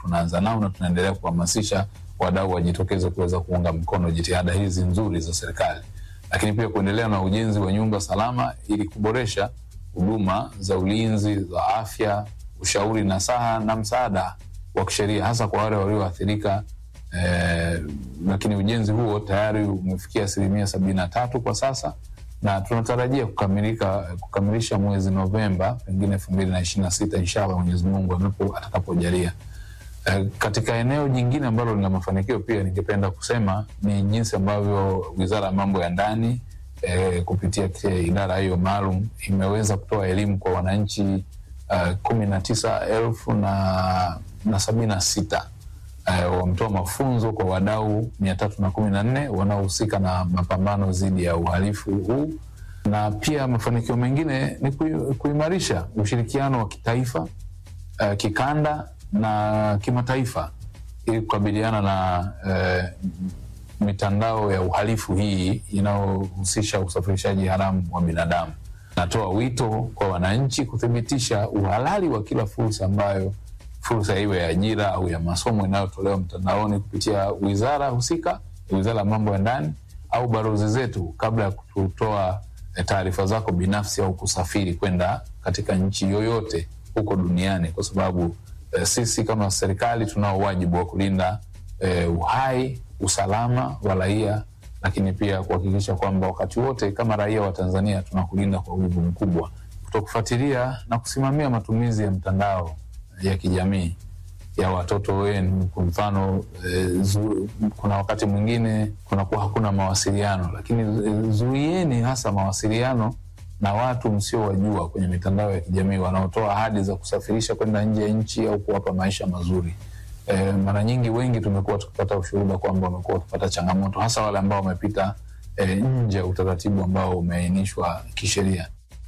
tunaanza nao na tunaendelea kuhamasisha wadau wajitokeze kuweza kuunga mkono jitihada hizi nzuri za serikali, lakini pia kuendelea na ujenzi wa nyumba salama ili kuboresha huduma za ulinzi za afya, ushauri nasaha na msaada wa kisheria hasa kwa wale walioathirika. Eh, lakini ujenzi huo tayari umefikia asilimia sabini na tatu kwa sasa na tunatarajia kukamilika kukamilisha mwezi Novemba pengine elfu mbili na ishirini na sita inshallah Mwenyezi Mungu anapo atakapojalia. Eh, katika eneo jingine ambalo lina mafanikio pia ningependa kusema ni jinsi ambavyo Wizara ya Mambo ya Ndani eh, kupitia idara hiyo maalum imeweza kutoa elimu kwa wananchi uh, kumi na tisa elfu na, na sabini na sita uh, wametoa mafunzo kwa wadau mia tatu na kumi na nne wanaohusika na mapambano dhidi ya uhalifu huu, na pia mafanikio mengine ni kui- kuimarisha ushirikiano wa kitaifa uh, kikanda na kimataifa ili kukabiliana na uh, mitandao ya uhalifu hii inayohusisha usafirishaji haramu wa binadamu. Natoa wito kwa wananchi kuthibitisha uhalali wa kila fursa ambayo fursa iwe ya ajira au ya masomo inayotolewa mtandaoni kupitia wizara husika, wizara ya mambo ya ndani au balozi zetu, kabla ya kutoa eh, taarifa zako binafsi au kusafiri kwenda katika nchi yoyote huko duniani, kwa sababu eh, sisi kama serikali tunao wajibu wa kulinda eh, uhai, usalama wa raia, lakini pia kuhakikisha kwamba wakati wote kama raia wa Tanzania tunakulinda kwa wivu mkubwa, kutokufuatilia na kusimamia matumizi ya mtandao ya kijamii ya watoto wenu. Kwa mfano eh, zu, kuna wakati mwingine kunakuwa hakuna mawasiliano, lakini eh, zuieni hasa mawasiliano na watu msiowajua kwenye mitandao ya kijamii wanaotoa ahadi za kusafirisha kwenda nje ya nchi au kuwapa maisha mazuri. E, mara nyingi wengi tumekuwa tukipata ushuhuda kwamba wamekuwa wakipata changamoto hasa wale ambao wamepita e, nje ya utaratibu ambao umeainishwa kisheria.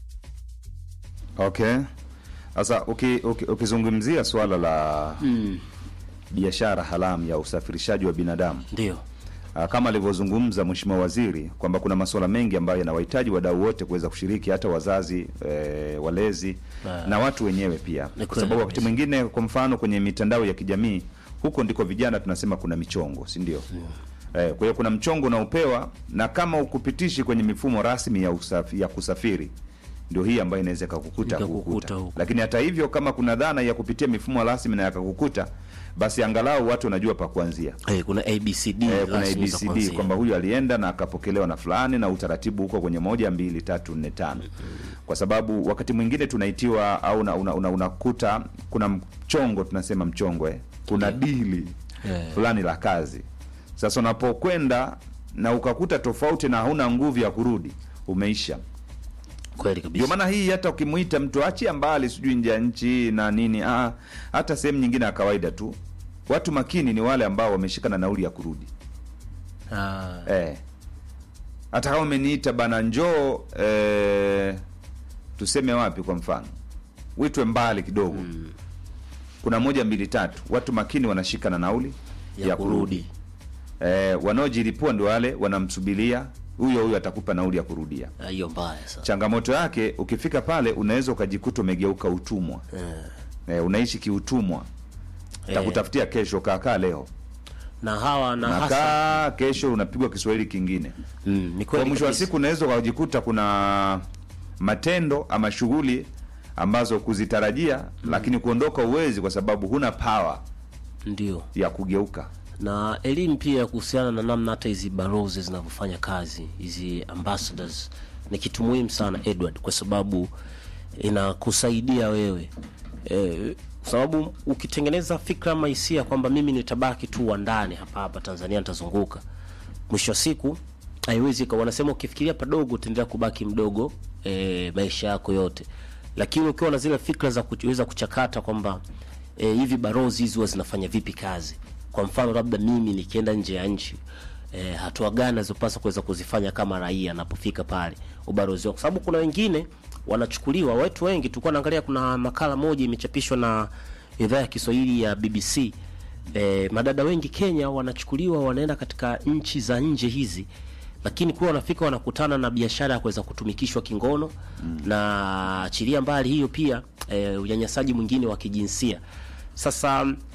Okay. Sasa uki- uki- ukizungumzia swala la biashara haramu ya usafirishaji wa binadamu Ndio. Ah, kama alivyozungumza Mheshimiwa Waziri kwamba kuna masuala mengi ambayo yanawahitaji wadau wote kuweza kushiriki, hata wazazi e, walezi Ah. na watu wenyewe pia, Ni kwa kweli sababu wakati kabisa. mwingine, kwa mfano kwenye mitandao ya kijamii, huko ndiko vijana tunasema kuna michongo, si ndio? Eh, kwa hiyo kuna mchongo unaopewa na kama ukupitishi kwenye mifumo rasmi ya, usafi, ya kusafiri ndio hii ambayo inaweza ikakukuta Ikakukuta kukuta. huko. Lakini hata hivyo kama kuna dhana ya kupitia mifumo rasmi na yakakukuta, basi angalau watu wanajua pa kuanzia. Eh, kuna ABCD Eh, kuna rasmi za ABCD kuanzia. kwamba huyu alienda na akapokelewa na fulani na utaratibu huko kwenye moja mbili tatu nne tano, kwa sababu wakati mwingine tunaitiwa au una- una- una- unakuta kuna mchongo tunasema mchongo eh, kuna dili Eh. fulani la kazi. Sasa unapokwenda na ukakuta tofauti na hauna nguvu ya kurudi, umeisha. Kweli Ndio kabisa. maana hii hata ukimuita mtu achia mbali, sijui nje ya nchi na nini, ah, hata sehemu nyingine ya kawaida tu, watu makini ni wale ambao wameshika na nauli ya kurudi. Ah, Eh. Hata kama umeniita bana njoo eh, tuseme wapi kwa mfano. Witwe mbali kidogo. Kuna moja mbili tatu. Watu makini wanashika na nauli ya, kurudi. Eh, wanaojilipua ndio wale wanamsubiria huyo huyo atakupa nauli ya kurudia. Ah, Hiyo mbaya sana. Changamoto yake ukifika pale unaweza ukajikuta umegeuka utumwa. Eh, Eh, unaishi kiutumwa. eh, Takutafutia kesho kaakaa leo. na hawa na hasa Nakaa kesho unapigwa Kiswahili kingine. mm, ni Kwa kweli mwisho wa kabisa. siku unaweza ukajikuta kuna matendo ama shughuli ambazo kuzitarajia lakini kuondoka uwezi kwa sababu huna power Ndio. ya kugeuka. na elimu pia kuhusiana na namna hata hizi balozi zinavyofanya kazi, hizi ambassadors ni kitu muhimu sana Edward, kwa sababu inakusaidia wewe e, kwa sababu ukitengeneza fikra ama hisia kwamba mimi nitabaki tu wa ndani hapa hapa Tanzania nitazunguka, mwisho wa siku haiwezi ka wanasema ukifikiria padogo utaendelea kubaki mdogo e, maisha yako yote, lakini ukiwa na zile fikra za kuweza kuchakata kwamba e, hivi balozi hizi huwa zinafanya vipi kazi. Kwa mfano labda mimi nikienda nje ya nchi e, hatua gani nazopaswa kuweza kuzifanya kama raia anapofika pale ubalozi wao, kwa sababu kuna wengine wanachukuliwa. Watu wengi tulikuwa naangalia, kuna makala moja imechapishwa na idhaa ya Kiswahili ya BBC e, madada wengi Kenya wanachukuliwa wanaenda katika nchi za nje hizi lakini kuwa wanafika wanakutana na biashara ya kuweza kutumikishwa kingono mm. na achilia mbali hiyo pia e, unyanyasaji mwingine wa kijinsia. Sasa